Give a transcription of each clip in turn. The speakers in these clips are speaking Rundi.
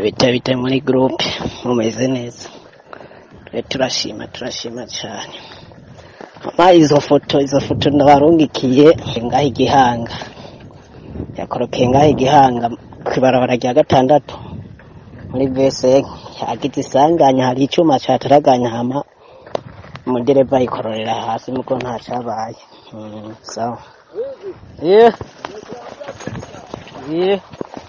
bite bite muri gurupe mumeze neza twe turashima turashima cyane ama izo foto izo foto ndabarungikiye ngaho igihanga yakorokeye ngaho igihanga kw'ibarabara rya gatandatu muri vese yagize isanganya hari icyuma cyataraganya hama umudereva yikororera hasi nuko nta cyabaye Mm, sawa yeah. Yeah.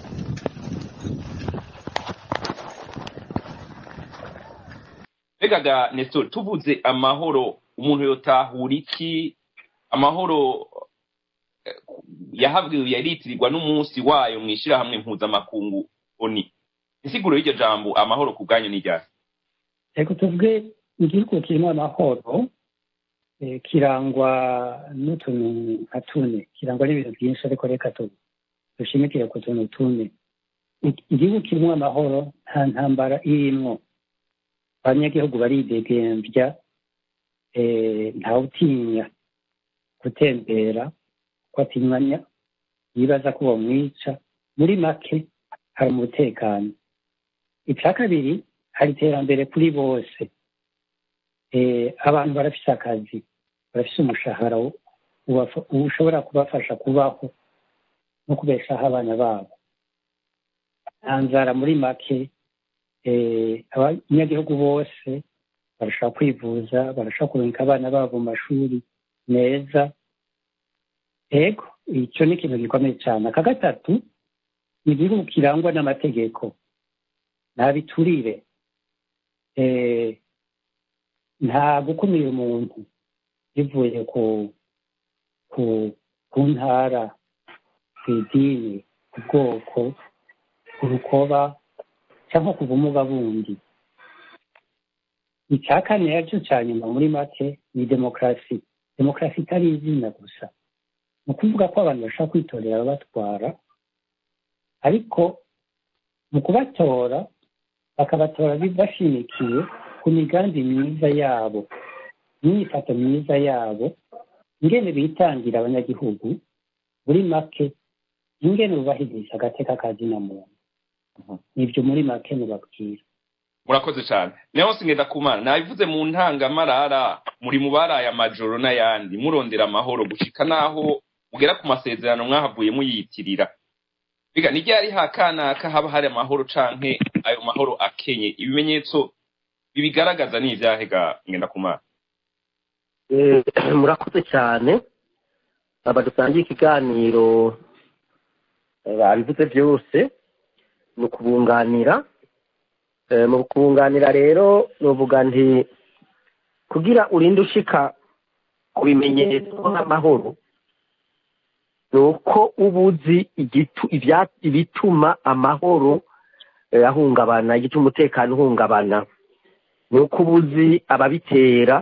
mbega ga nestor tuvuze amahoro umuntu yotahura iki amahoro eh, yahabwiwe yaritirirwa n'umunsi wayo mu ishyirahamwe mpuzamakungu oni insiguro y'iryo jambo amahoro ku bwanyu ni ryari reka tuvuge igihugu kirimo amahoro eh, kirangwa n'utuntu nka tune kirangwa n'ibintu byinshi ariko reka tu- dushimikire ku tuntu tune I- igihugu kirimo amahoro nta ntambara irimwo abanyagihugu baridegembya eh, ntawutinya gutembera ko atinyanya yibaza ko bamwica muri make hari umutekano icya kabiri hari iterambere kuri bose Eh, abantu barafise akazi barafise umushahara wo- ubafa- ushobora kubafasha kubaho no kubeshaho abana babo nta nzara muri make eh, abanyagihugu bose barashobora kwivuza barashobora kurungika abana babo mu mashuri meza ego icyo ni ikintu gikomeye cyane aka gatatu ni igihugu kirangwa n'amategeko nta biturire eh, nta gukumira umuntu bivuye ku ku ku ntara ku idini ku bwoko ku rukoba cyangwa ku bumuga bundi icya kane aricyo cya nyuma muri make ni demokarasi demokarasi itari izina gusa ni ukuvuga ko abantu bashobora kwitorera ababatwara ariko mu kubatora bakabatora bashimikiye ku migambi myiza yabo n'imyifato myiza yabo ingene bitangira abanyagihugu muri make ingene bubahiriza agateka ka zina muntu nibyo muri make mubabwira murakoze cyane niho ngenda kumana nabivuze mu ntangamarara muri mu baraye amajoro n'ayandi murondera amahoro gushika naho mugera ku masezerano mwahavuye muyitirira biga ni ryari hakanaka haba hari amahoro canke ayo mahoro akenye ibimenyetso bibigaragaza ni ivyahe ga ngenda kumana Eh, murakoze cyane aba dusangiye ikiganiro eh, babivuze byose ni ukubunganira Eh, mu kubunganira rero nuvuga nti kugira urinde ushika ku bimenyetso nk'amahoro ni uko uba uzi igitu- ibya- ibituma amahoro eh, ahungabana igituma umutekano uhungabana ni uko uba uzi ababitera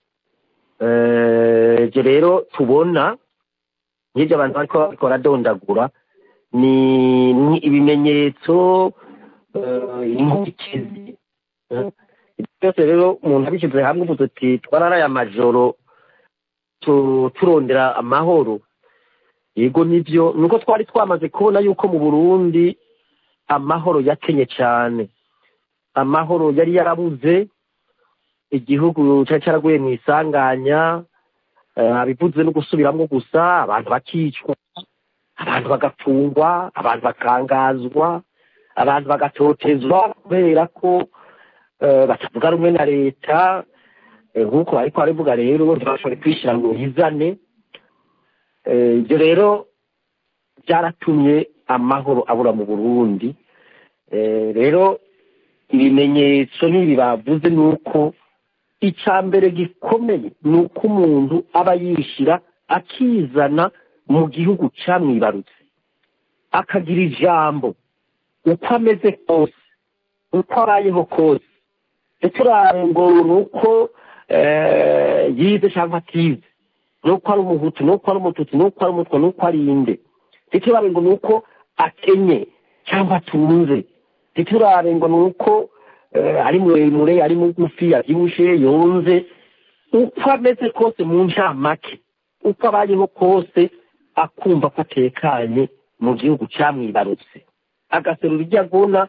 Eh, ibyo rero tubona nk'ibyo abantu bariko bariko baradondagura ni ni ibimenyetso eh, inkurikizi eh, ibyo byose rero umuntu abishyize hamwe uvuze uti twararaye amajoro tu- turondera amahoro yego nibyo nuko twari twamaze kubona yuko mu burundi amahoro yakenye cyane amahoro yari yarabuze igihugu cyari cyaraguye mu isanganya eh, abivuze no gusubiramo gusa abantu bakicwa abantu bagafungwa abantu bakangazwa abantu bagatotezwa kubera ko eh, batavuga rumwe na leta eh, nk'uko ariko baravuga rero ntibashobore kwishyira ngo yizane Eh, ibyo rero byaratumye amahoro abura mu burundi Eh, rero ibimenyetso n'ibi bavuze ni uko icya mbere gikomeye ni uko umuntu aba yishyira akizana mu gihugu cyamwibarutse akagira ijambo uko ameze kose uko abayeho kose ntiturabe ngo ni uko eh, yize cyangwa atize ni uko ari umuhutu ni uko ari umututsi ni uko ari umutwa ni uko ari inde ntiturabe ngo ni uko akenye cyangwa atunze ntiturabe ngo ni uko eh, ari muremure ari mugufi abyibushe yonze uko ameze kose mu ncamake uko abayeho kose akumva ko atekanye mu gihugu cyamwibarutse agaserura ibyo agona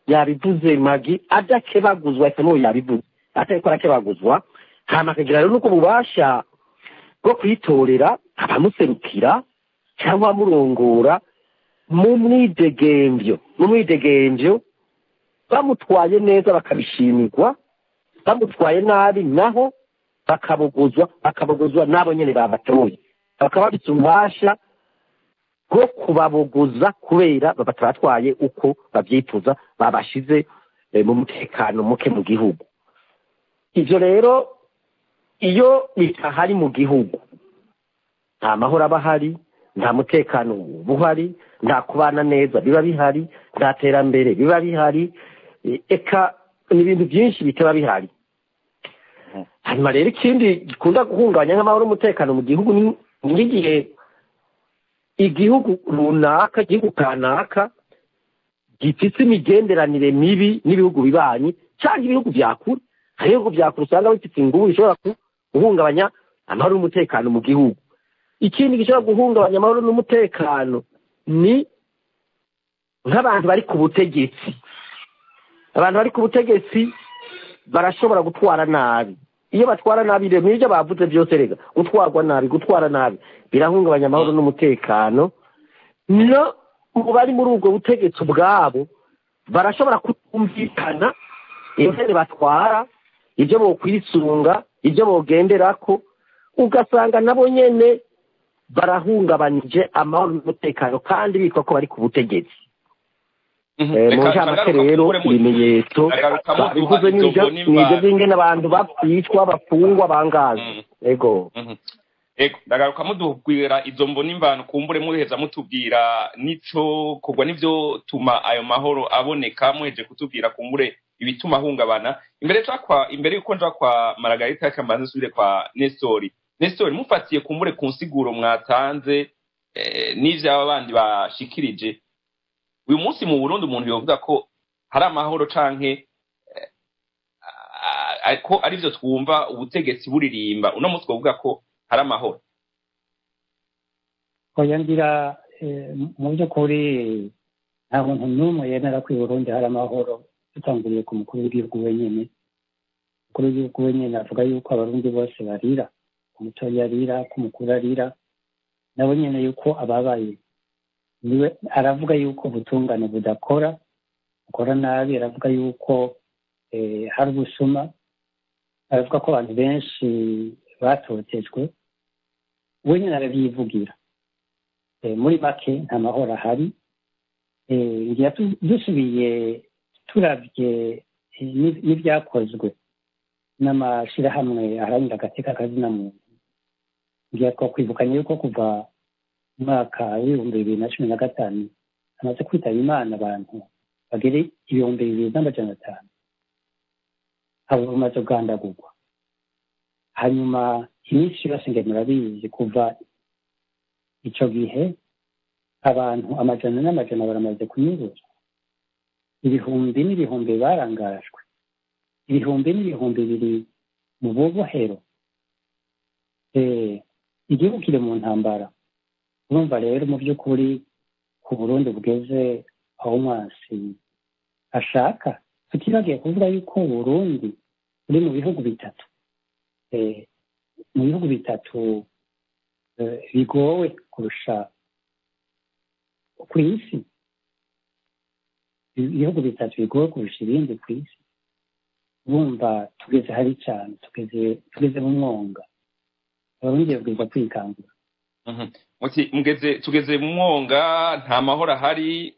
yabivuze magi adakebaguzwa ese n'uwo yabivuze atariko arakebaguzwa hama akagira rero n'ubwo bubasha bwo kwitorera abamuserukira cyangwa abamurongora mu mwidegemvyo mu mwidegemvyo bamutwaye neza bakabishimirwa bamutwaye nabi naho bakabogozwa bakabogozwa n'abo nyene babatoye bakaba bafite ububasha bwo kubabogoza kubera batabatwaye uko babyifuza babashize eh, mu mutekano muke mu gihugu ivyo rero iyo bitahari mu gihugu nta mahoro aba ahari nta mutekano uba uhari nta kubana neza biba bihari nta terambere biba bihari e- eka ni ibintu byinshi bitaba bihari hanyuma rero ikindi gikunda guhungabanya nk'amahoro n'umutekano mu gihugu ni ni nk'igihe igihugu runaka igihugu kanaka gifite imigenderanire mibi n'ibihugu bibanyi cyangwa ibihugu bya kure hari ibihugu bya kure usanga bifite ingubu bishobora ku- guhungabanya amahoro n'umutekano mu gihugu ikindi gishobora guhungabanya amahoro n'umutekano ni nk'abantu bari ku butegetsi abantu bari ku butegetsi barashobora gutwara nabi iyo batwara nabi rero n'ibyo bavuze byose rega gutwarwa nabi gutwara nabi birahungabanya amahoro n'umutekano no mu bari muri ubwo butegetsi ubwabo barashobora kutumvikana ingene batwara ibyo bokwisunga ibyo bogenderako ugasanga nabo nyene barahungabanije amahoro n'umutekano kandi bitwa ko bari ku butegetsi Eh, mu ncamake rero ibimenyetso bivuze n'ibyo n'ibyo by'ingene abantu bapfishwa bafungwa bangazwa ego ego ndagaruka muduhugwira izo mbona imvano kumbure muheza mutubwira nico kugwa n'ivyo tuma ayo mahoro aboneka muheje kutubwira kumbure ibituma ahungabana imbere ca kwa imbere yuko nja kwa Margarita kambanze nsubire kwa Nestori Nestori mufatiye kumbure ku nsiguro mwatanze eh, n'ivyaba bandi bashikirije uyu munsi mu Burundi umuntu yovuga ko hari amahoro canke eh, a- a- ko arivyo twumva ubutegetsi buririmba uno munsi twovuga ko hari amahoro oya ngira eh, mu by'ukuri nta muntu n'umwe yemera ko i burundi hari amahoro dutanguriye ku mukuru w'igihugu wenyine umukuru w'igihugu wenyine avuga yuko abarundi bose barira umutoya arira ko umukuru arira nabo nyine yuko ababaye niwe aravuga yuko ubutungane budakora bukora nabi aravuga yuko eh, hari ubusuma aravuga ko abantu benshi batotejwe we nyine arabyivugira Eh, muri make nta mahoro ahari Eh, ngira tu- dusubiye turabye eh, n'i- n'ibyakozwe n'amashyirahamwe aharanira agateka kazina muntu ngira twakwibukanye yuko kuva mu mwaka w'ibihumbi bibiri na cumi na gatanu hamaze kwitaba imana abantu bagere ibihumbi bibiri n'amajana atanu abo bamaze kugandagurwa hanyuma iminsi yose nge murabizi kuva icyo gihe abantu amajana n'amajana baramaze kunyuruzwa ibihumbi n'ibihumbi barangajwe ibihumbi n'ibihumbi biri mu bubohero Eh, igihugu kiri mu ntambara urumva rero mu by'ukuri ku burundi bugeze aho umwansi ashaka tutibagiye kuvuga yuko burundi buri mu bihugu bitatu Eh, mu bihugu bitatu eh, bigowe kurusha ku isi ibihugu bitatu bigowe kurusha ibindi ku isi bumva tugeze hari cyane tugeze tugeze mu mwonga abarundi babwirizwa kwikangura Mhm. muti mugeze tugeze mu mwonga nta mahoro ahari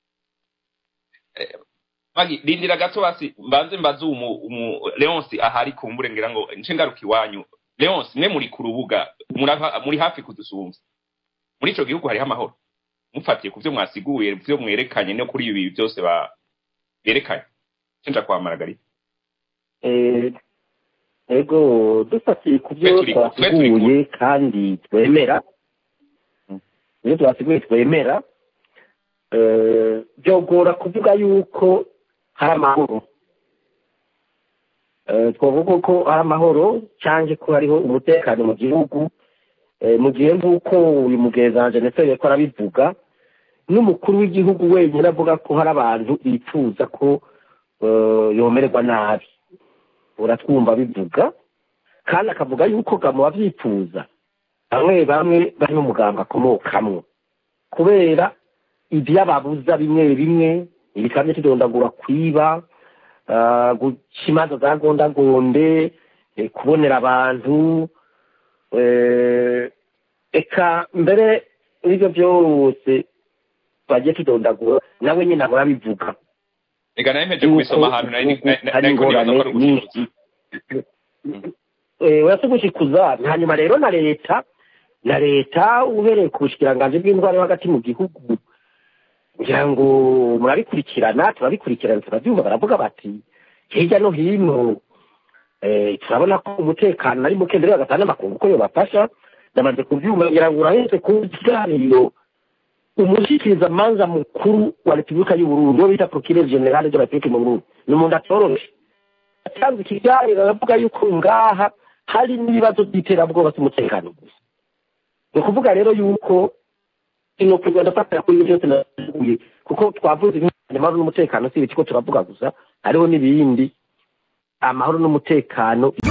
Eh, Magi, rindira gato basi mbanze mbaze umu, umu Leonce ahari kumbure ngira ngo nce ngaruka iwanyu Leonce mwe muri ku rubuga murava- muri hafi kudusumva muri ico gihugu hariho amahoro mufatiye ku vyo mwasiguye vyo mwerekanye no kuri ibi byose ba berekanye cenja kwa Margarita Eh, ego dufatiye ku byo Twe turi- twe turi twasiguye kandi twemera ibyo twasiguye twemera eh, byogora kuvuga yuko hari amahoro Eh, twavuga ko hari amahoro cyangwa ko hariho umutekano mu gihugu Eh, mu gihe nk'uko uyu mugenzanje ndetse yariko arabivuga n'umukuru w'igihugu wenyine avuga ko hari abantu bifuza ko eh, yomererwa nabi uratwumva bivuga kandi akavuga yuko gamu bavyifuza bamwe bamwe bari mu muganga akomokamwo kubera ibyo ababuza bimwe bimwe ibikamyo tudondagura kwiba ah, guca imanza za gondagonde eh, kubonera abantu eh, eka mbere n'ibyo byose bagiye tudondagura nawe nyine ahora abivuga reka nawe mpeje kubisoma ahantu nari nari- nari- hari nariko nibaza ko ingorane ari ugucuruza nyinshi Eh, uretse gushikuza hanyuma rero na leta na leta uhereye ku bushikiranganji bw'indwara yo hagati mu gihugu ngira ngo murabikurikirana turabikurikirana turabyumva baravuga bati hirya no hino eh, turabona ko umutekano ari muke mbere bagatanga n'amakungu ko yobafasha ndamaze kubyumva ngira ngo urahetse ku kiganiro umushikirizamanza mukuru wa repubulika y'uburundi uwo bita procureur general de la republique mu burundi ni umuntu atoroshe atanze ikiganiro aravuga yuko ngaha hari n'ibibazo by'iterabwoba by'umutekano gusa ni ukuvuga rero yuko ino kugenda afatira kuri ibyo byose navuye kuko twavuze ibijyanye amahoro n'umutekano si ibiki ko turavuga gusa hariho n'ibindi amahoro n'umutekano